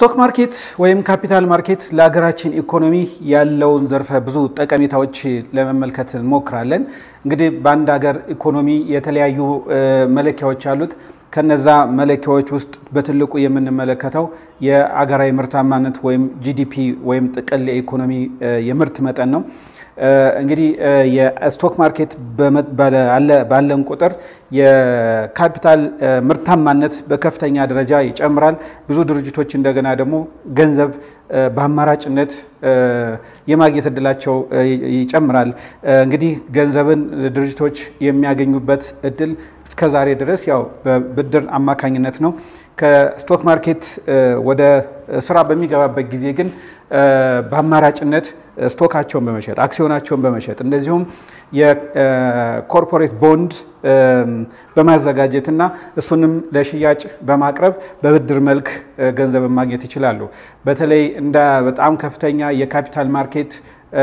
ስቶክ ማርኬት ወይም ካፒታል ማርኬት ለሀገራችን ኢኮኖሚ ያለውን ዘርፈ ብዙ ጠቀሜታዎች ለመመልከት እንሞክራለን። እንግዲህ በአንድ ሀገር ኢኮኖሚ የተለያዩ መለኪያዎች አሉት። ከነዛ መለኪያዎች ውስጥ በትልቁ የምንመለከተው የአገራዊ ምርታማነት ወይም ጂዲፒ ወይም ጥቅል የኢኮኖሚ የምርት መጠን ነው። እንግዲህ የስቶክ ማርኬት ባለን ቁጥር የካፒታል ምርታማነት በከፍተኛ ደረጃ ይጨምራል። ብዙ ድርጅቶች እንደገና ደግሞ ገንዘብ በአማራጭነት የማግኘት እድላቸው ይጨምራል። እንግዲህ ገንዘብን ድርጅቶች የሚያገኙበት እድል እስከ ዛሬ ድረስ ያው በብድር አማካኝነት ነው። ከስቶክ ማርኬት ወደ ስራ በሚገባበት ጊዜ ግን በአማራጭነት ስቶካቸውን በመሸጥ አክሲዮናቸውን በመሸጥ እንደዚሁም የኮርፖሬት ቦንድ በማዘጋጀትና እሱንም ለሽያጭ በማቅረብ በብድር መልክ ገንዘብን ማግኘት ይችላሉ። በተለይ እንደ በጣም ከፍተኛ የካፒታል ማርኬት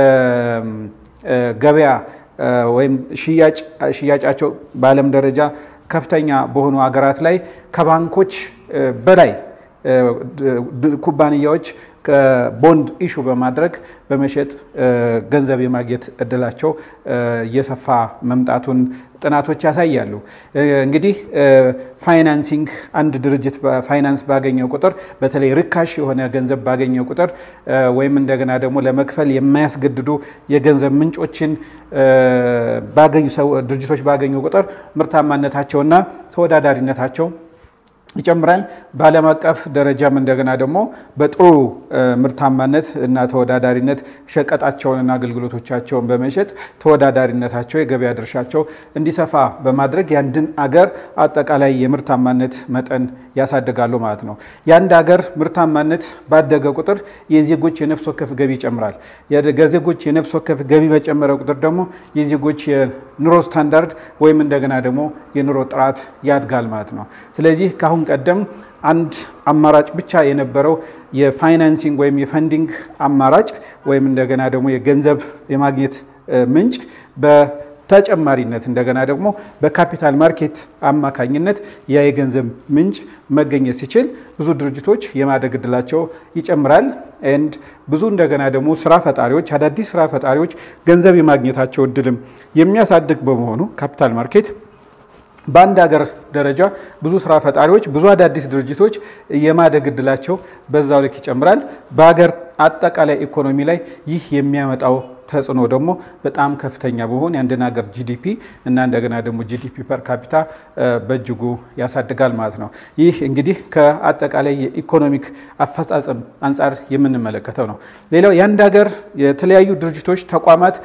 ገበያ ወይም ሽያጫቸው በዓለም ደረጃ ከፍተኛ በሆኑ ሀገራት ላይ ከባንኮች በላይ ኩባንያዎች ቦንድ ኢሹ በማድረግ በመሸጥ ገንዘብ የማግኘት እድላቸው እየሰፋ መምጣቱን ጥናቶች ያሳያሉ። እንግዲህ ፋይናንሲንግ አንድ ድርጅት ፋይናንስ ባገኘው ቁጥር በተለይ ርካሽ የሆነ ገንዘብ ባገኘው ቁጥር ወይም እንደገና ደግሞ ለመክፈል የማያስገድዱ የገንዘብ ምንጮችን ድርጅቶች ባገኙ ቁጥር ምርታማነታቸውና ተወዳዳሪነታቸው ይጨምራል። በዓለም አቀፍ ደረጃም እንደገና ደግሞ በጥሩ ምርታማነት እና ተወዳዳሪነት ሸቀጣቸውንና አገልግሎቶቻቸውን በመሸጥ ተወዳዳሪነታቸው የገበያ ድርሻቸው እንዲሰፋ በማድረግ የአንድን አገር አጠቃላይ የምርታማነት መጠን ያሳድጋሉ ማለት ነው። የአንድ ሀገር ምርታማነት ባደገ ቁጥር የዜጎች የነፍስ ወከፍ ገቢ ይጨምራል። የዜጎች የነፍስ ወከፍ ገቢ በጨመረ ቁጥር ደግሞ የዜጎች የኑሮ ስታንዳርድ ወይም እንደገና ደግሞ የኑሮ ጥራት ያድጋል ማለት ነው። ስለዚህ ከአሁን ቀደም አንድ አማራጭ ብቻ የነበረው የፋይናንሲንግ ወይም የፈንዲንግ አማራጭ ወይም እንደገና ደግሞ የገንዘብ የማግኘት ምንጭ በተጨማሪነት እንደገና ደግሞ በካፒታል ማርኬት አማካኝነት ያ የገንዘብ ምንጭ መገኘት ሲችል ብዙ ድርጅቶች የማደግ እድላቸው ይጨምራል። ኤንድ ብዙ እንደገና ደግሞ ስራ ፈጣሪዎች አዳዲስ ስራ ፈጣሪዎች ገንዘብ የማግኘታቸው እድልም የሚያሳድግ በመሆኑ ካፒታል ማርኬት በአንድ ሀገር ደረጃ ብዙ ስራ ፈጣሪዎች ብዙ አዳዲስ ድርጅቶች የማደግ እድላቸው በዛው ልክ ይጨምራል። በሀገር አጠቃላይ ኢኮኖሚ ላይ ይህ የሚያመጣው ተጽዕኖ ደግሞ በጣም ከፍተኛ በሆን የአንድን ሀገር ጂዲፒ እና እንደገና ደግሞ ጂዲፒ ፐር ካፒታ በእጅጉ ያሳድጋል ማለት ነው። ይህ እንግዲህ ከአጠቃላይ የኢኮኖሚክ አፈጻጸም አንጻር የምንመለከተው ነው። ሌላው የአንድ ሀገር የተለያዩ ድርጅቶች፣ ተቋማት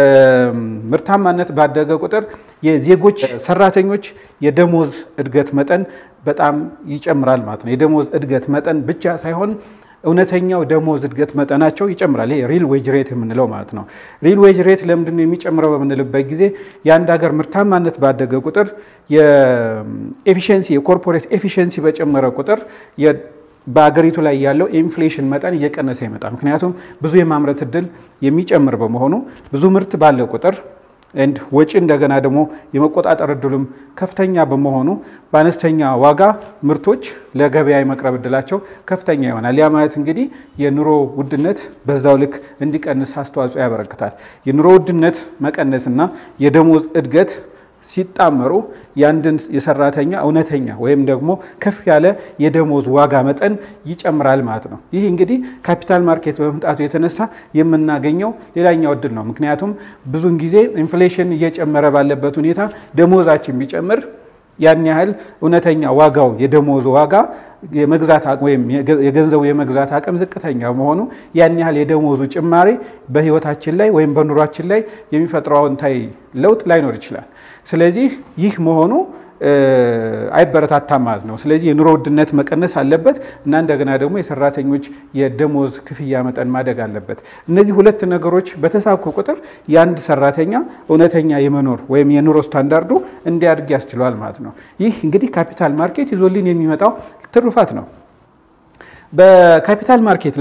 ምርታማነት ባደገ ቁጥር የዜጎች ሰራተኞች የደሞዝ እድገት መጠን በጣም ይጨምራል ማለት ነው። የደሞዝ እድገት መጠን ብቻ ሳይሆን እውነተኛው ደሞዝ እድገት መጠናቸው ይጨምራል። ይሄ ሪል ዌጅ ሬት የምንለው ማለት ነው። ሪል ዌጅ ሬት ለምንድን ነው የሚጨምረው በምንልበት ጊዜ የአንድ ሀገር ምርታማነት ባደገ ቁጥር የኤፊሽንሲ የኮርፖሬት ኤፊሽንሲ በጨመረ ቁጥር በአገሪቱ ላይ ያለው ኢንፍሌሽን መጠን እየቀነሰ ይመጣል። ምክንያቱም ብዙ የማምረት እድል የሚጨምር በመሆኑ ብዙ ምርት ባለ ቁጥር ኤንድ ወጪ እንደገና ደግሞ የመቆጣጠር እድሉም ከፍተኛ በመሆኑ በአነስተኛ ዋጋ ምርቶች ለገበያ የመቅረብ እድላቸው ከፍተኛ ይሆናል። ያ ማለት እንግዲህ የኑሮ ውድነት በዛው ልክ እንዲቀንስ አስተዋጽኦ ያበረክታል። የኑሮ ውድነት መቀነስና የደሞዝ እድገት ሲጣመሩ የአንድን የሰራተኛ እውነተኛ ወይም ደግሞ ከፍ ያለ የደሞዝ ዋጋ መጠን ይጨምራል ማለት ነው። ይህ እንግዲህ ካፒታል ማርኬት በመምጣቱ የተነሳ የምናገኘው ሌላኛው እድል ነው። ምክንያቱም ብዙውን ጊዜ ኢንፍሌሽን እየጨመረ ባለበት ሁኔታ ደሞዛችን ቢጨምር ያን ያህል እውነተኛ ዋጋው የደሞዝ ዋጋ የመግዛት ወይም የገንዘቡ የመግዛት አቅም ዝቅተኛ መሆኑ ያን ያህል የደሞዙ ጭማሪ በሕይወታችን ላይ ወይም በኑሯችን ላይ የሚፈጥረው አዎንታዊ ለውጥ ላይኖር ይችላል። ስለዚህ ይህ መሆኑ አይበረታታም ማለት ነው። ስለዚህ የኑሮ ውድነት መቀነስ አለበት እና እንደገና ደግሞ የሰራተኞች የደሞዝ ክፍያ መጠን ማደግ አለበት። እነዚህ ሁለት ነገሮች በተሳኩ ቁጥር የአንድ ሰራተኛ እውነተኛ የመኖር ወይም የኑሮ ስታንዳርዱ እንዲያድግ ያስችለዋል ማለት ነው። ይህ እንግዲህ ካፒታል ማርኬት ይዞልን የሚመጣው ትሩፋት ነው። በካፒታል ማርኬት ላይ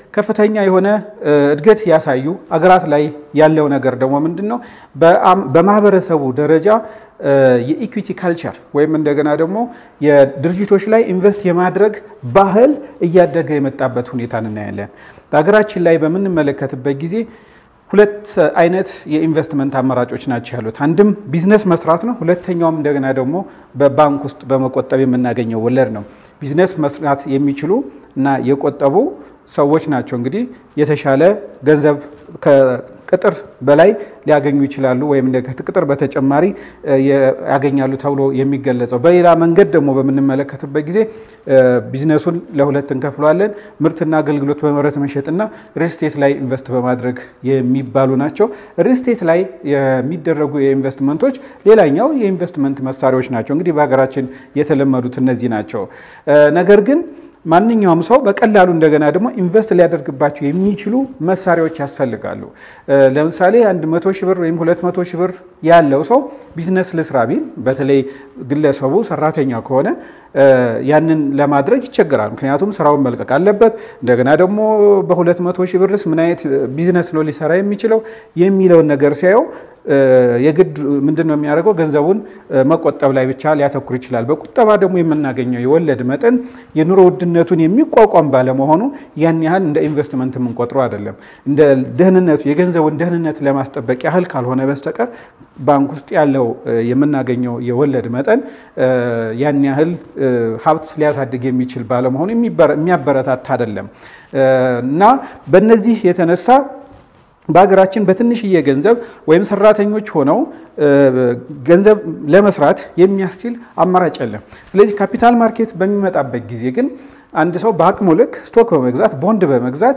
ከፍተኛ የሆነ እድገት ያሳዩ አገራት ላይ ያለው ነገር ደግሞ ምንድን ነው? በማህበረሰቡ ደረጃ የኢኩዊቲ ካልቸር ወይም እንደገና ደግሞ የድርጅቶች ላይ ኢንቨስት የማድረግ ባህል እያደገ የመጣበት ሁኔታ እናያለን። በሀገራችን ላይ በምንመለከትበት ጊዜ ሁለት አይነት የኢንቨስትመንት አማራጮች ናቸው ያሉት። አንድም ቢዝነስ መስራት ነው። ሁለተኛውም እንደገና ደግሞ በባንክ ውስጥ በመቆጠብ የምናገኘው ወለድ ነው። ቢዝነስ መስራት የሚችሉ እና የቆጠቡ ሰዎች ናቸው እንግዲህ የተሻለ ገንዘብ ከቅጥር በላይ ሊያገኙ ይችላሉ ወይም ከቅጥር በተጨማሪ ያገኛሉ ተብሎ የሚገለጸው። በሌላ መንገድ ደግሞ በምንመለከትበት ጊዜ ቢዝነሱን ለሁለት እንከፍለዋለን። ምርትና አገልግሎት በመረት መሸጥና ሪልስቴት ላይ ኢንቨስት በማድረግ የሚባሉ ናቸው። ሪልስቴት ላይ የሚደረጉ የኢንቨስትመንቶች ሌላኛው የኢንቨስትመንት መሳሪያዎች ናቸው። እንግዲህ በሀገራችን የተለመዱት እነዚህ ናቸው። ነገር ግን ማንኛውም ሰው በቀላሉ እንደገና ደግሞ ኢንቨስት ሊያደርግባቸው የሚችሉ መሳሪያዎች ያስፈልጋሉ። ለምሳሌ አንድ መቶ ሺህ ብር ወይም ሁለት መቶ ሺህ ብር ያለው ሰው ቢዝነስ ልስራ ቢል በተለይ ግለሰቡ ሰራተኛ ከሆነ ያንን ለማድረግ ይቸገራል። ምክንያቱም ስራውን መልቀቅ አለበት። እንደገና ደግሞ በሁለት መቶ ሺህ ብርስ ምን አይነት ቢዝነስ ነው ሊሰራ የሚችለው የሚለውን ነገር ሲያየው የግድ ምንድን ነው የሚያደርገው? ገንዘቡን መቆጠብ ላይ ብቻ ሊያተኩር ይችላል። በቁጠባ ደግሞ የምናገኘው የወለድ መጠን የኑሮ ውድነቱን የሚቋቋም ባለመሆኑ ያን ያህል እንደ ኢንቨስትመንት የምንቆጥረው አይደለም። እንደ ደህንነቱ የገንዘቡን ደህንነት ለማስጠበቅ ያህል ካልሆነ በስተቀር ባንክ ውስጥ ያለው የምናገኘው የወለድ መጠን ያን ያህል ሀብት ሊያሳድግ የሚችል ባለመሆኑ የሚያበረታታ አይደለም እና በእነዚህ የተነሳ በሀገራችን በትንሽዬ ገንዘብ ወይም ሰራተኞች ሆነው ገንዘብ ለመስራት የሚያስችል አማራጭ የለም። ስለዚህ ካፒታል ማርኬት በሚመጣበት ጊዜ ግን አንድ ሰው በአቅሙ ልክ ስቶክ በመግዛት ቦንድ በመግዛት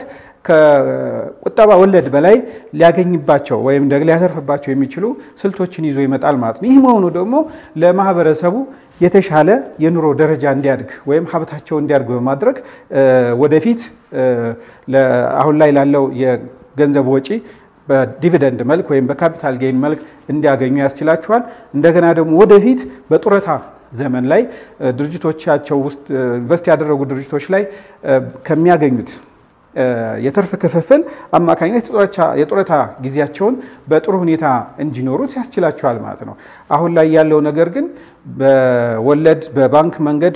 ከቁጠባ ወለድ በላይ ሊያገኝባቸው ወይም ደግሞ ሊያተርፍባቸው የሚችሉ ስልቶችን ይዞ ይመጣል ማለት ነው። ይህ መሆኑ ደግሞ ለማህበረሰቡ የተሻለ የኑሮ ደረጃ እንዲያድግ ወይም ሀብታቸው እንዲያድግ በማድረግ ወደፊት አሁን ላይ ላለው ገንዘብ ወጪ በዲቪደንድ መልክ ወይም በካፒታል ጌይን መልክ እንዲያገኙ ያስችላቸዋል። እንደገና ደግሞ ወደፊት በጡረታ ዘመን ላይ ድርጅቶቻቸው ውስጥ ኢንቨስት ያደረጉ ድርጅቶች ላይ ከሚያገኙት የትርፍ ክፍፍል አማካኝነት የጡረታ ጊዜያቸውን በጥሩ ሁኔታ እንዲኖሩት ያስችላቸዋል ማለት ነው። አሁን ላይ ያለው ነገር ግን በወለድ በባንክ መንገድ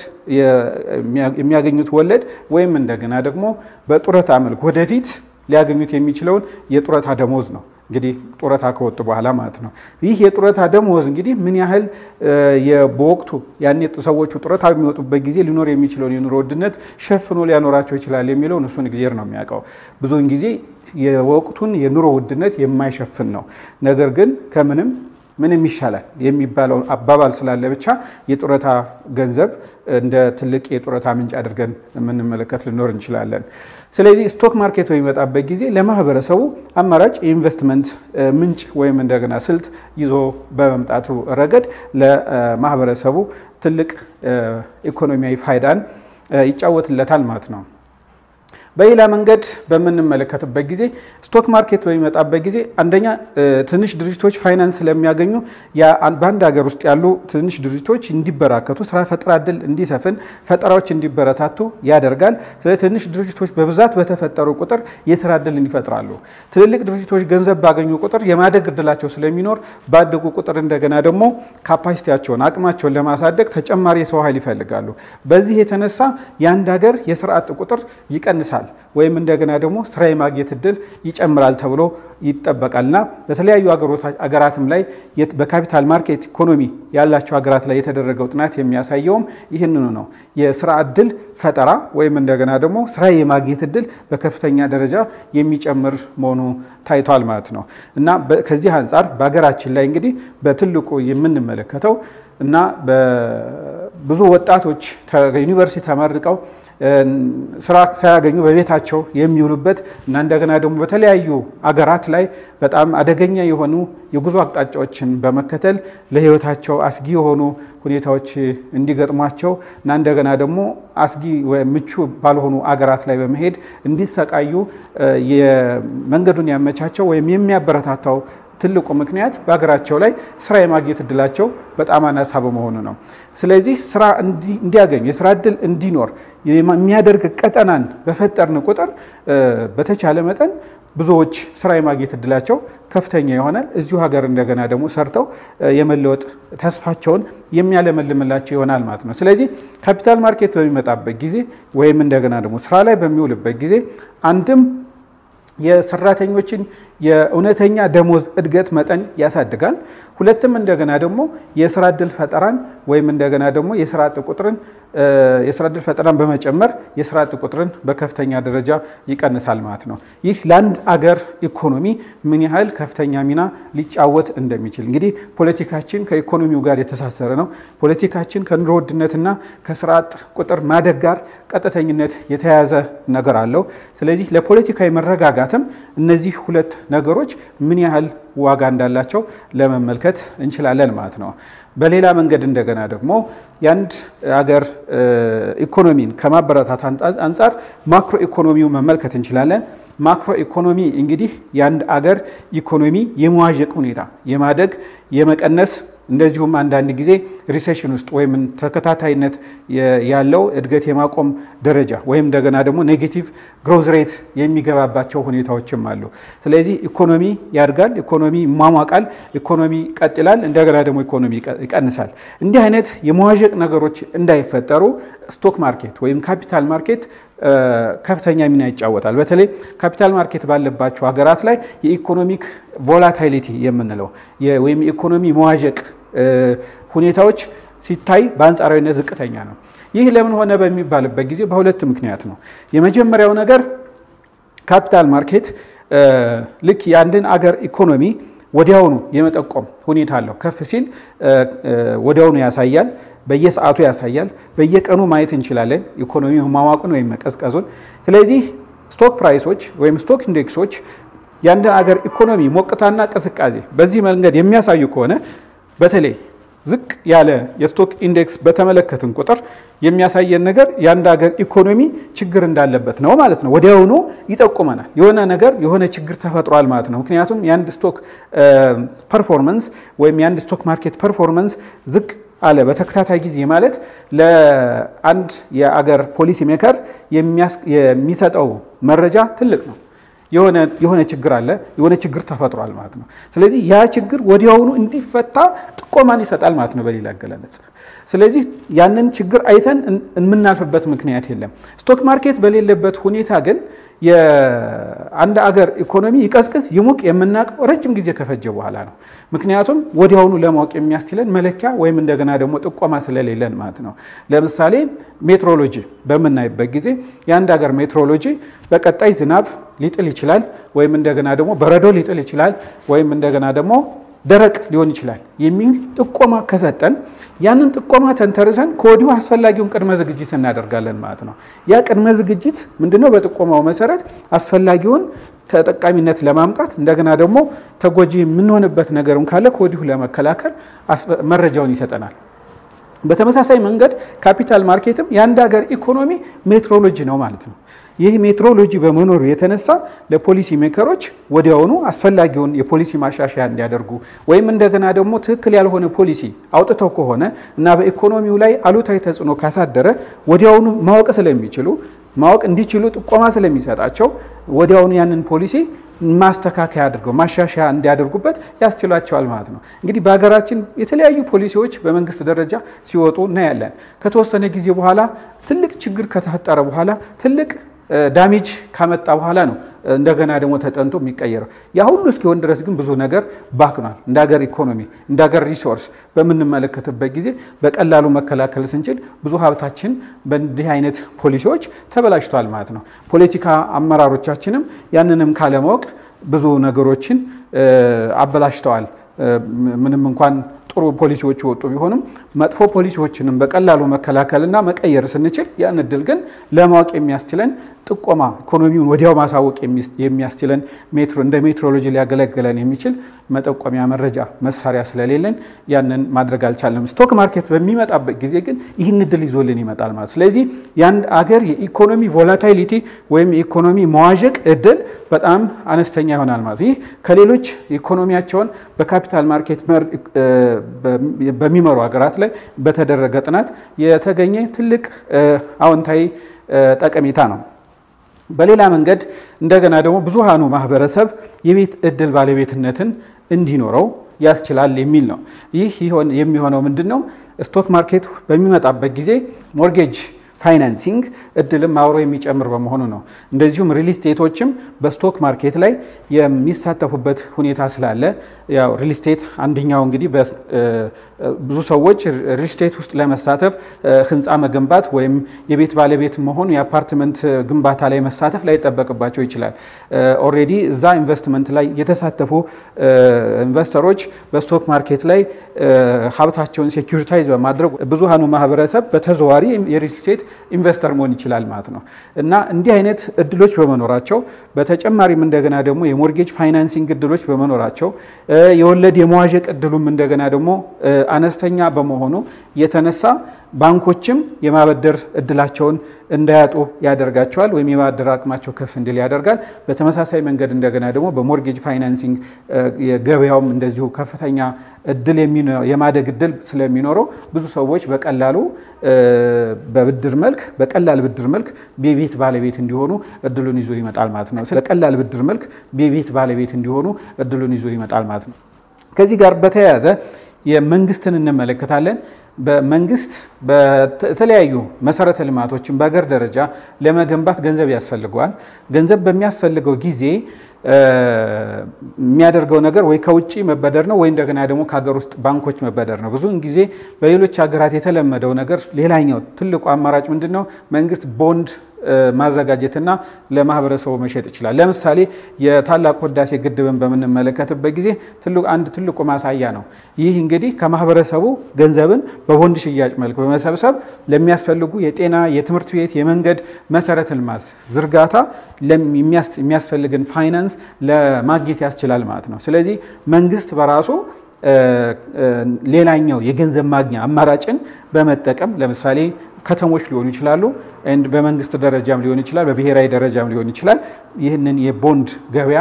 የሚያገኙት ወለድ ወይም እንደገና ደግሞ በጡረታ መልክ ወደፊት ሊያገኙት የሚችለውን የጡረታ ደሞዝ ነው። እንግዲህ ጡረታ ከወጡ በኋላ ማለት ነው። ይህ የጡረታ ደሞዝ እንግዲህ ምን ያህል በወቅቱ ያኔ ሰዎቹ ጡረታ በሚወጡበት ጊዜ ሊኖር የሚችለውን የኑሮ ውድነት ሸፍኖ ሊያኖራቸው ይችላል የሚለውን እሱን ጊዜ ነው የሚያውቀው። ብዙውን ጊዜ የወቅቱን የኑሮ ውድነት የማይሸፍን ነው። ነገር ግን ከምንም ምንም ይሻላል የሚባለው አባባል ስላለ ብቻ የጡረታ ገንዘብ እንደ ትልቅ የጡረታ ምንጭ አድርገን የምንመለከት ልኖር እንችላለን። ስለዚህ ስቶክ ማርኬት በሚመጣበት ጊዜ ለማህበረሰቡ አማራጭ የኢንቨስትመንት ምንጭ ወይም እንደገና ስልት ይዞ በመምጣቱ ረገድ ለማህበረሰቡ ትልቅ ኢኮኖሚያዊ ፋይዳን ይጫወትለታል ማለት ነው። በሌላ መንገድ በምንመለከትበት ጊዜ ስቶክ ማርኬት በሚመጣበት ጊዜ አንደኛ ትንሽ ድርጅቶች ፋይናንስ ስለሚያገኙ በአንድ ሀገር ውስጥ ያሉ ትንሽ ድርጅቶች እንዲበራከቱ፣ ስራ ፈጠራ እድል እንዲሰፍን፣ ፈጠራዎች እንዲበረታቱ ያደርጋል። ስለዚህ ትንሽ ድርጅቶች በብዛት በተፈጠሩ ቁጥር የስራ እድልን ይፈጥራሉ። ትልልቅ ድርጅቶች ገንዘብ ባገኙ ቁጥር የማደግ እድላቸው ስለሚኖር ባደጉ ቁጥር እንደገና ደግሞ ካፓሲቲያቸውን አቅማቸውን ለማሳደግ ተጨማሪ የሰው ኃይል ይፈልጋሉ። በዚህ የተነሳ የአንድ ሀገር የስራ አጥ ቁጥር ይቀንሳል ወይም እንደገና ደግሞ ስራ የማግኘት እድል ይጨምራል ተብሎ ይጠበቃልና በተለያዩ አገራትም ላይ በካፒታል ማርኬት ኢኮኖሚ ያላቸው ሀገራት ላይ የተደረገው ጥናት የሚያሳየውም ይህንኑ ነው። የስራ እድል ፈጠራ ወይም እንደገና ደግሞ ስራ የማግኘት እድል በከፍተኛ ደረጃ የሚጨምር መሆኑ ታይቷል ማለት ነው እና ከዚህ አንጻር በሀገራችን ላይ እንግዲህ በትልቁ የምንመለከተው እና ብዙ ወጣቶች ዩኒቨርሲቲ ተመርቀው ስራ ሳያገኙ በቤታቸው የሚውሉበት እና እንደገና ደግሞ በተለያዩ አገራት ላይ በጣም አደገኛ የሆኑ የጉዞ አቅጣጫዎችን በመከተል ለሕይወታቸው አስጊ የሆኑ ሁኔታዎች እንዲገጥሟቸው እና እንደገና ደግሞ አስጊ ምቹ ባልሆኑ አገራት ላይ በመሄድ እንዲሰቃዩ መንገዱን ያመቻቸው ወይም የሚያበረታታው ትልቁ ምክንያት በሀገራቸው ላይ ስራ የማግኘት እድላቸው በጣም አናሳ በመሆኑ ነው። ስለዚህ ስራ እንዲያገኙ የስራ እድል እንዲኖር የሚያደርግ ቀጠናን በፈጠርን ቁጥር በተቻለ መጠን ብዙዎች ስራ የማግኘት እድላቸው ከፍተኛ ይሆናል። እዚሁ ሀገር እንደገና ደግሞ ሰርተው የመለወጥ ተስፋቸውን የሚያለመልምላቸው ይሆናል ማለት ነው። ስለዚህ ካፒታል ማርኬት በሚመጣበት ጊዜ ወይም እንደገና ደግሞ ስራ ላይ በሚውልበት ጊዜ አንድም የሰራተኞችን የእውነተኛ ደሞዝ እድገት መጠን ያሳድጋል። ሁለትም እንደገና ደግሞ የስራ እድል ፈጠራን ወይም እንደገና ደግሞ የስራ አጥ ቁጥርን የስራ እድል ፈጠራን በመጨመር የስራ አጥ ቁጥርን በከፍተኛ ደረጃ ይቀንሳል ማለት ነው። ይህ ለአንድ አገር ኢኮኖሚ ምን ያህል ከፍተኛ ሚና ሊጫወት እንደሚችል እንግዲህ ፖለቲካችን ከኢኮኖሚው ጋር የተሳሰረ ነው። ፖለቲካችን ከኑሮ ውድነትና ከስራ አጥ ቁጥር ማደግ ጋር ቀጥተኝነት የተያያዘ ነገር አለው። ስለዚህ ለፖለቲካዊ መረጋጋትም እነዚህ ሁለት ነገሮች ምን ያህል ዋጋ እንዳላቸው ለመመልከት እንችላለን ማለት ነው። በሌላ መንገድ እንደገና ደግሞ የአንድ አገር ኢኮኖሚን ከማበረታት አንጻር ማክሮ ኢኮኖሚው መመልከት እንችላለን። ማክሮ ኢኮኖሚ እንግዲህ የአንድ አገር ኢኮኖሚ የመዋዠቅ ሁኔታ የማደግ የመቀነስ እንደዚሁም አንዳንድ ጊዜ ሪሴሽን ውስጥ ወይም ተከታታይነት ያለው እድገት የማቆም ደረጃ ወይም እንደገና ደግሞ ኔጌቲቭ ግሮዝ ሬት የሚገባባቸው ሁኔታዎችም አሉ። ስለዚህ ኢኮኖሚ ያድጋል፣ ኢኮኖሚ ይሟሟቃል፣ ኢኮኖሚ ይቀጥላል፣ እንደገና ደግሞ ኢኮኖሚ ይቀንሳል። እንዲህ አይነት የመዋዠቅ ነገሮች እንዳይፈጠሩ ስቶክ ማርኬት ወይም ካፒታል ማርኬት ከፍተኛ ሚና ይጫወታል። በተለይ ካፒታል ማርኬት ባለባቸው ሀገራት ላይ የኢኮኖሚክ ቮላታይሊቲ የምንለው ወይም የኢኮኖሚ መዋዠቅ ሁኔታዎች ሲታይ በአንጻራዊነት ዝቅተኛ ነው። ይህ ለምን ሆነ በሚባልበት ጊዜ በሁለት ምክንያት ነው። የመጀመሪያው ነገር ካፒታል ማርኬት ልክ የአንድን አገር ኢኮኖሚ ወዲያውኑ የመጠቆም ሁኔታ አለው። ከፍ ሲል ወዲያውኑ ያሳያል። በየሰዓቱ ያሳያል። በየቀኑ ማየት እንችላለን ኢኮኖሚ ማዋቁን ወይም መቀዝቀዙን። ስለዚህ ስቶክ ፕራይሶች ወይም ስቶክ ኢንዴክሶች የአንድን አገር ኢኮኖሚ ሞቅታና ቅዝቃዜ በዚህ መንገድ የሚያሳዩ ከሆነ በተለይ ዝቅ ያለ የስቶክ ኢንዴክስ በተመለከትን ቁጥር የሚያሳየን ነገር የአንድ ሀገር ኢኮኖሚ ችግር እንዳለበት ነው ማለት ነው። ወዲያውኑ ይጠቁመናል። የሆነ ነገር የሆነ ችግር ተፈጥሯል ማለት ነው። ምክንያቱም የአንድ ስቶክ ፐርፎርመንስ ወይም የአንድ ስቶክ ማርኬት ፐርፎርመንስ ዝቅ አለ በተከታታይ ጊዜ ማለት ለአንድ የአገር ፖሊሲ ሜከር የሚሰጠው መረጃ ትልቅ ነው። የሆነ ችግር አለ፣ የሆነ ችግር ተፈጥሯል ማለት ነው። ስለዚህ ያ ችግር ወዲያውኑ እንዲፈታ ጥቆማን ይሰጣል ማለት ነው በሌላ አገላለጽ። ስለዚህ ያንን ችግር አይተን የምናልፍበት ምክንያት የለም። ስቶክ ማርኬት በሌለበት ሁኔታ ግን የአንድ አገር ኢኮኖሚ ይቀዝቅዝ ይሙቅ የምናውቀው ረጅም ጊዜ ከፈጀ በኋላ ነው። ምክንያቱም ወዲያውኑ ለማወቅ የሚያስችለን መለኪያ ወይም እንደገና ደግሞ ጥቆማ ስለሌለን ማለት ነው። ለምሳሌ ሜትሮሎጂ በምናይበት ጊዜ የአንድ ሀገር ሜትሮሎጂ በቀጣይ ዝናብ ሊጥል ይችላል፣ ወይም እንደገና ደግሞ በረዶ ሊጥል ይችላል፣ ወይም እንደገና ደግሞ ደረቅ ሊሆን ይችላል የሚል ጥቆማ ከሰጠን ያንን ጥቆማ ተንተርሰን ከወዲሁ አስፈላጊውን ቅድመ ዝግጅት እናደርጋለን ማለት ነው። ያ ቅድመ ዝግጅት ምንድነው? በጥቆማው መሰረት አስፈላጊውን ተጠቃሚነት ለማምጣት እንደገና ደግሞ ተጎጂ የምንሆንበት ነገርም ካለ ከወዲሁ ለመከላከል መረጃውን ይሰጠናል። በተመሳሳይ መንገድ ካፒታል ማርኬትም የአንድ ሀገር ኢኮኖሚ ሜትሮሎጂ ነው ማለት ነው። ይህ ሜትሮሎጂ በመኖሩ የተነሳ ለፖሊሲ ሜከሮች ወዲያውኑ አስፈላጊውን የፖሊሲ ማሻሻያ እንዲያደርጉ ወይም እንደገና ደግሞ ትክክል ያልሆነ ፖሊሲ አውጥተው ከሆነ እና በኢኮኖሚው ላይ አሉታዊ ተጽዕኖ ካሳደረ ወዲያውኑ ማወቅ ስለሚችሉ ማወቅ እንዲችሉ ጥቆማ ስለሚሰጣቸው ወዲያውኑ ያንን ፖሊሲ ማስተካከያ አድርገው ማሻሻያ እንዲያደርጉበት ያስችላቸዋል ማለት ነው። እንግዲህ በሀገራችን የተለያዩ ፖሊሲዎች በመንግስት ደረጃ ሲወጡ እናያለን። ከተወሰነ ጊዜ በኋላ ትልቅ ችግር ከተፈጠረ በኋላ ትልቅ ዳሜጅ ካመጣ በኋላ ነው እንደገና ደግሞ ተጠንቶ የሚቀየረው። ያ ሁሉ እስኪሆን ድረስ ግን ብዙ ነገር ባክኗል። እንደ ሀገር ኢኮኖሚ እንደ ሀገር ሪሶርስ በምንመለከትበት ጊዜ በቀላሉ መከላከል ስንችል ብዙ ሀብታችን በእንዲህ አይነት ፖሊሲዎች ተበላሽቷል ማለት ነው። ፖለቲካ አመራሮቻችንም ያንንም ካለማወቅ ብዙ ነገሮችን አበላሽተዋል። ምንም እንኳን ጥሩ ፖሊሲዎች የወጡ ቢሆንም መጥፎ ፖሊሲዎችንም በቀላሉ መከላከልና መቀየር ስንችል ያን እድል ግን ለማወቅ የሚያስችለን ጥቆማ ኢኮኖሚውን ወዲያው ማሳወቅ የሚያስችለን ሜትሮ እንደ ሜትሮሎጂ ሊያገለግለን የሚችል መጠቆሚያ መረጃ መሳሪያ ስለሌለን ያንን ማድረግ አልቻለም። ስቶክ ማርኬት በሚመጣበት ጊዜ ግን ይህን እድል ይዞልን ይመጣል ማለት። ስለዚህ የአንድ አገር የኢኮኖሚ ቮላታይሊቲ ወይም የኢኮኖሚ መዋዠቅ እድል በጣም አነስተኛ ይሆናል ማለት። ይህ ከሌሎች ኢኮኖሚያቸውን በካፒታል ማርኬት በሚመሩ ሀገራት ላይ በተደረገ ጥናት የተገኘ ትልቅ አዎንታዊ ጠቀሜታ ነው። በሌላ መንገድ እንደገና ደግሞ ብዙሃኑ ማህበረሰብ የቤት እድል ባለቤትነትን እንዲኖረው ያስችላል የሚል ነው። ይህ የሚሆነው ምንድን ነው? ስቶክ ማርኬት በሚመጣበት ጊዜ ሞርጌጅ ፋይናንሲንግ እድልም አብሮ የሚጨምር በመሆኑ ነው። እንደዚሁም ሪል ስቴቶችም በስቶክ ማርኬት ላይ የሚሳተፉበት ሁኔታ ስላለ ያው ሪል ስቴት አንደኛው እንግዲህ ብዙ ሰዎች ሪል ስቴት ውስጥ ለመሳተፍ ህንፃ መገንባት ወይም የቤት ባለቤት መሆኑ የአፓርትመንት ግንባታ ላይ መሳተፍ ላይጠበቅባቸው ይችላል። ኦልሬዲ እዛ ኢንቨስትመንት ላይ የተሳተፉ ኢንቨስተሮች በስቶክ ማርኬት ላይ ሀብታቸውን ሴኩሪታይዝ በማድረግ ብዙሃኑ ማህበረሰብ በተዘዋሪ የሪል ስቴት ኢንቨስተር መሆን ይችላል ማለት ነው እና እንዲህ አይነት እድሎች በመኖራቸው በተጨማሪም እንደገና ደግሞ የሞርጌጅ ፋይናንሲንግ እድሎች በመኖራቸው የወለድ የመዋዠቅ እድሉም እንደገና ደግሞ አነስተኛ በመሆኑ የተነሳ ባንኮችም የማበደር እድላቸውን እንዳያጡ ያደርጋቸዋል ወይም የማበደር አቅማቸው ከፍ እንዲል ያደርጋል። በተመሳሳይ መንገድ እንደገና ደግሞ በሞርጌጅ ፋይናንሲንግ የገበያውም እንደዚሁ ከፍተኛ እድል የማደግ እድል ስለሚኖረው ብዙ ሰዎች በቀላሉ በብድር መልክ በቀላል ብድር መልክ የቤት ባለቤት እንዲሆኑ እድሉን ይዞ ይመጣል ማለት ነው። በቀላል ብድር መልክ የቤት ባለቤት እንዲሆኑ እድሉን ይዞ ይመጣል ማለት ነው። ከዚህ ጋር በተያያዘ የመንግስትን እንመለከታለን። በመንግስት በተለያዩ መሰረተ ልማቶችን በሀገር ደረጃ ለመገንባት ገንዘብ ያስፈልገዋል። ገንዘብ በሚያስፈልገው ጊዜ የሚያደርገው ነገር ወይ ከውጭ መበደር ነው ወይ እንደገና ደግሞ ከሀገር ውስጥ ባንኮች መበደር ነው። ብዙውን ጊዜ በሌሎች ሀገራት የተለመደው ነገር ሌላኛው ትልቁ አማራጭ ምንድን ነው? መንግስት ቦንድ ማዘጋጀትና ለማህበረሰቡ መሸጥ ይችላል። ለምሳሌ የታላቁ ህዳሴ ግድብን በምንመለከትበት ጊዜ አንድ ትልቁ ማሳያ ነው። ይህ እንግዲህ ከማህበረሰቡ ገንዘብን በቦንድ ሽያጭ መልክ በመሰብሰብ ለሚያስፈልጉ የጤና፣ የትምህርት ቤት፣ የመንገድ መሰረተ ልማት ዝርጋታ የሚያስፈልግን ፋይናንስ ለማግኘት ያስችላል ማለት ነው። ስለዚህ መንግስት በራሱ ሌላኛው የገንዘብ ማግኛ አማራጭን በመጠቀም ለምሳሌ ከተሞች ሊሆኑ ይችላሉ፣ በመንግስት ደረጃም ሊሆን ይችላል፣ በብሔራዊ ደረጃም ሊሆን ይችላል። ይህንን የቦንድ ገበያ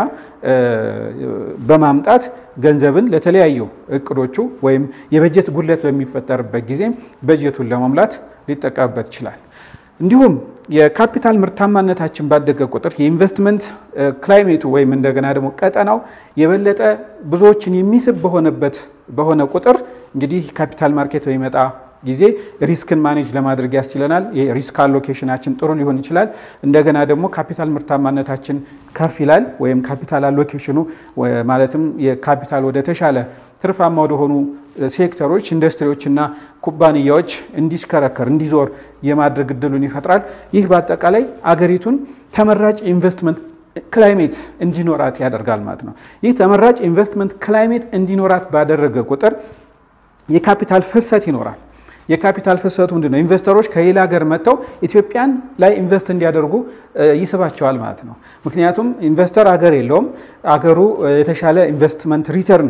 በማምጣት ገንዘብን ለተለያዩ እቅዶቹ ወይም የበጀት ጉድለት በሚፈጠርበት ጊዜ በጀቱን ለመሙላት ሊጠቀምበት ይችላል። እንዲሁም የካፒታል ምርታማነታችን ባደገ ቁጥር የኢንቨስትመንት ክላይሜቱ ወይም እንደገና ደግሞ ቀጠናው የበለጠ ብዙዎችን የሚስብ በሆነበት በሆነ ቁጥር እንግዲህ ካፒታል ማርኬት በሚመጣ ጊዜ ሪስክን ማኔጅ ለማድረግ ያስችለናል። የሪስክ አሎኬሽናችን ጥሩ ሊሆን ይችላል። እንደገና ደግሞ ካፒታል ምርታማነታችን ከፍ ይላል። ወይም ካፒታል አሎኬሽኑ ማለትም የካፒታል ወደ ተሻለ ትርፋማ ወደሆኑ ሴክተሮች፣ ኢንዱስትሪዎችና ኩባንያዎች እንዲሽከረከር እንዲዞር የማድረግ እድሉን ይፈጥራል። ይህ በአጠቃላይ አገሪቱን ተመራጭ ኢንቨስትመንት ክላይሜት እንዲኖራት ያደርጋል ማለት ነው። ይህ ተመራጭ ኢንቨስትመንት ክላይሜት እንዲኖራት ባደረገ ቁጥር የካፒታል ፍሰት ይኖራል። የካፒታል ፍሰቱ ምንድን ነው? ኢንቨስተሮች ከሌላ ሀገር መጥተው ኢትዮጵያን ላይ ኢንቨስት እንዲያደርጉ ይስባቸዋል ማለት ነው። ምክንያቱም ኢንቨስተር ሀገር የለውም። አገሩ የተሻለ ኢንቨስትመንት ሪተርን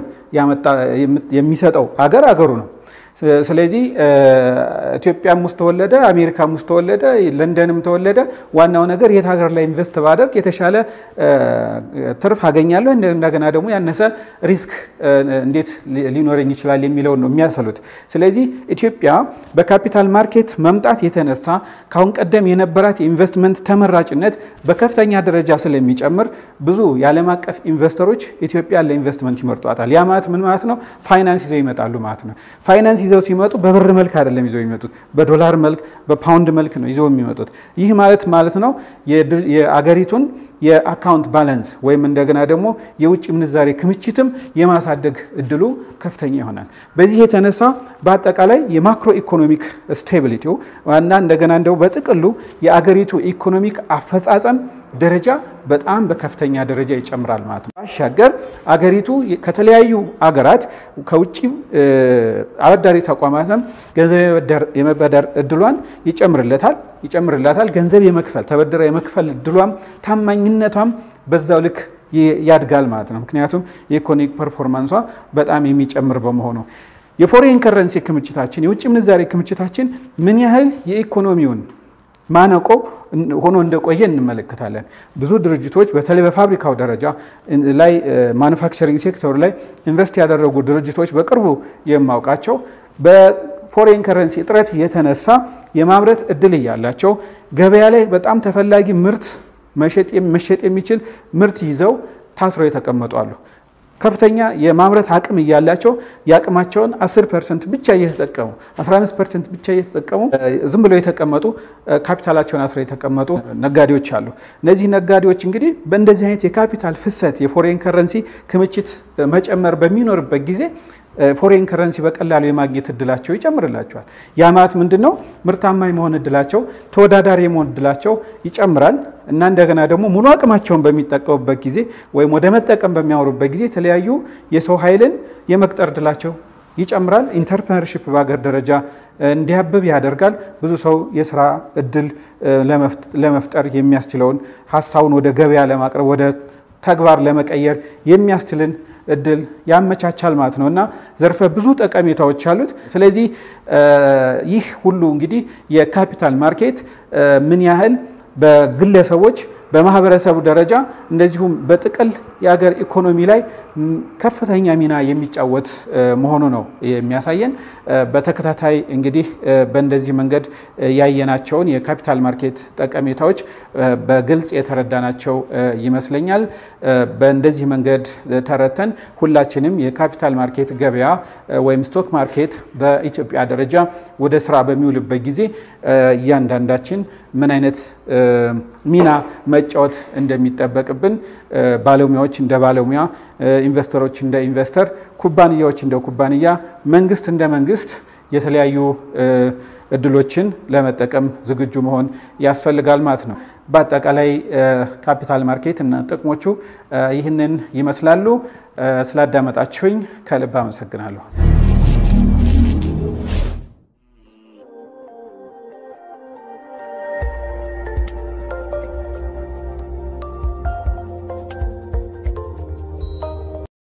የሚሰጠው ሀገር አገሩ ነው። ስለዚህ ኢትዮጵያም ውስጥ ተወለደ፣ አሜሪካም ውስጥ ተወለደ፣ ለንደንም ተወለደ፣ ዋናው ነገር የት ሀገር ላይ ኢንቨስት ባደርግ የተሻለ ትርፍ አገኛለሁ፣ እንደገና ደግሞ ያነሰ ሪስክ እንዴት ሊኖረኝ ይችላል የሚለውን ነው የሚያሰሉት። ስለዚህ ኢትዮጵያ በካፒታል ማርኬት መምጣት የተነሳ ከአሁን ቀደም የነበራት የኢንቨስትመንት ተመራጭነት በከፍተኛ ደረጃ ስለሚጨምር ብዙ የዓለም አቀፍ ኢንቨስተሮች ኢትዮጵያ ለኢንቨስትመንት ይመርጧታል። ያ ማለት ምን ማለት ነው? ፋይናንስ ይዘው ይመጣሉ ማለት ነው። ፋይናንስ ይዘው ሲመጡ በብር መልክ አይደለም ይዘው የሚመጡት፣ በዶላር መልክ በፓውንድ መልክ ነው ይዘው የሚመጡት። ይህ ማለት ማለት ነው የአገሪቱን የአካውንት ባላንስ ወይም እንደገና ደግሞ የውጭ ምንዛሬ ክምችትም የማሳደግ እድሉ ከፍተኛ ይሆናል። በዚህ የተነሳ በአጠቃላይ የማክሮ ኢኮኖሚክ ስቴቢሊቲው ዋና እንደገና እንደው በጥቅሉ የአገሪቱ ኢኮኖሚክ አፈጻጸም ደረጃ በጣም በከፍተኛ ደረጃ ይጨምራል ማለት ነው። ባሻገር አገሪቱ ከተለያዩ አገራት ከውጭ አበዳሪ ተቋማትም ገንዘብ የመበደር እድሏን ይጨምርለታል ይጨምርላታል። ገንዘብ የመክፈል ተበድራ የመክፈል እድሏም ታማኝነቷም በዛው ልክ ያድጋል ማለት ነው። ምክንያቱም የኢኮኖሚክ ፐርፎርማንሷ በጣም የሚጨምር በመሆኑ የፎሬን ከረንሲ ክምችታችን የውጭ ምንዛሬ ክምችታችን ምን ያህል የኢኮኖሚውን ማነቆ ሆኖ እንደቆየ እንመለከታለን። ብዙ ድርጅቶች በተለይ በፋብሪካው ደረጃ ላይ ማኑፋክቸሪንግ ሴክተሩ ላይ ኢንቨስት ያደረጉ ድርጅቶች በቅርቡ የማውቃቸው በፎሬን ከረንሲ እጥረት የተነሳ የማምረት እድል እያላቸው ገበያ ላይ በጣም ተፈላጊ ምርት መሸጥ የሚችል ምርት ይዘው ታስረው የተቀመጡ አሉ። ከፍተኛ የማምረት አቅም እያላቸው የአቅማቸውን 10 ፐርሰንት ብቻ እየተጠቀሙ 15 ፐርሰንት ብቻ እየተጠቀሙ ዝም ብለው የተቀመጡ ካፒታላቸውን አስረው የተቀመጡ ነጋዴዎች አሉ። እነዚህ ነጋዴዎች እንግዲህ በእንደዚህ አይነት የካፒታል ፍሰት የፎሬን ከረንሲ ክምችት መጨመር በሚኖርበት ጊዜ ፎሬን ከረንሲ በቀላሉ የማግኘት እድላቸው ይጨምርላቸዋል። ያ ማለት ምንድን ነው? ምርታማ የመሆን እድላቸው፣ ተወዳዳሪ የመሆን እድላቸው ይጨምራል እና እንደገና ደግሞ ሙሉ አቅማቸውን በሚጠቀሙበት ጊዜ ወይም ወደ መጠቀም በሚያወሩበት ጊዜ የተለያዩ የሰው ኃይልን የመቅጠር እድላቸው ይጨምራል። ኢንተርፕረነርሺፕ በሀገር ደረጃ እንዲያብብ ያደርጋል። ብዙ ሰው የስራ እድል ለመፍጠር የሚያስችለውን ሀሳቡን ወደ ገበያ ለማቅረብ ወደ ተግባር ለመቀየር የሚያስችልን እድል ያመቻቻል ማለት ነው እና ዘርፈ ብዙ ጠቀሜታዎች አሉት። ስለዚህ ይህ ሁሉ እንግዲህ የካፒታል ማርኬት ምን ያህል በግለሰቦች በማህበረሰቡ ደረጃ እንደዚሁም በጥቅል የሀገር ኢኮኖሚ ላይ ከፍተኛ ሚና የሚጫወት መሆኑ ነው የሚያሳየን። በተከታታይ እንግዲህ በእንደዚህ መንገድ ያየናቸውን የካፒታል ማርኬት ጠቀሜታዎች በግልጽ የተረዳናቸው ይመስለኛል። በእንደዚህ መንገድ ተረተን ሁላችንም የካፒታል ማርኬት ገበያ ወይም ስቶክ ማርኬት በኢትዮጵያ ደረጃ ወደ ስራ በሚውልበት ጊዜ እያንዳንዳችን ምን አይነት ሚና መጫወት እንደሚጠበቅብን ባለሙያዎች እንደ ባለሙያ፣ ኢንቨስተሮች እንደ ኢንቨስተር፣ ኩባንያዎች እንደ ኩባንያ፣ መንግስት እንደ መንግስት የተለያዩ እድሎችን ለመጠቀም ዝግጁ መሆን ያስፈልጋል ማለት ነው። በአጠቃላይ ካፒታል ማርኬት እና ጥቅሞቹ ይህንን ይመስላሉ። ስላዳመጣችሁኝ ከልብ አመሰግናለሁ።